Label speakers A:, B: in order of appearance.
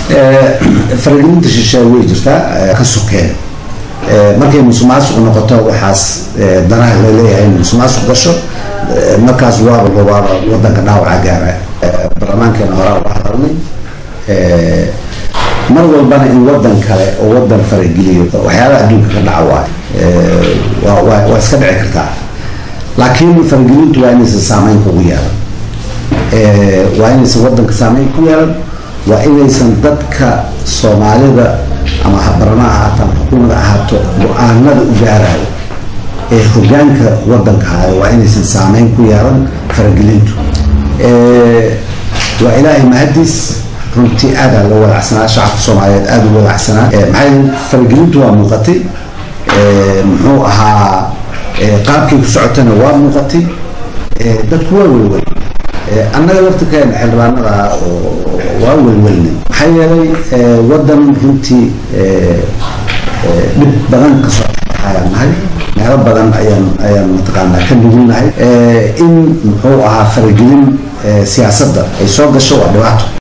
A: faragelinta shisheeye way jirtaa ka sokeen markay musuqmaasuq noqoto waxaas danaha laleeyahay in musuqmaasuq gasho markaas waaba waaba wadanka dhaawaca gaara baarlamaankeena horaa uga hadalnay mar walbana in wadan kale oo wadan farageliyo waxyaabaha adduunka ka dhaca waay waa iska dhici kartaa laakiin faragelintu waa inaysan saameyn kugu yeelan waa inaysan wadanka saameyn ku yeelan waa inaysan dadka soomaalida ama habarana ahaato ama xukuumada ahaato go-aanada u gaarayo ee hogaanka wadanka hayo waa inaysan saameyn ku yeelan faragelintu waa ilaahay mahadiis runtii aadaa loo walacsanaa shacabka soomaaliyeed aada u walacsanaa maxay faragelintu waa muuqatay muxuu ahaa qaabkay ku socotana waa muuqatay dadku waa welwel annaga laftirkeena xildhibaanada waa welwelnay maxaa yeelay wadan runtii dhib badan kasoo ayaan nahay meelo badan ayaan ayaan mataqaanaa ka nugulnahay in muxuu ahaa faragelin siyaasadda ay soo gasho waa dhibaato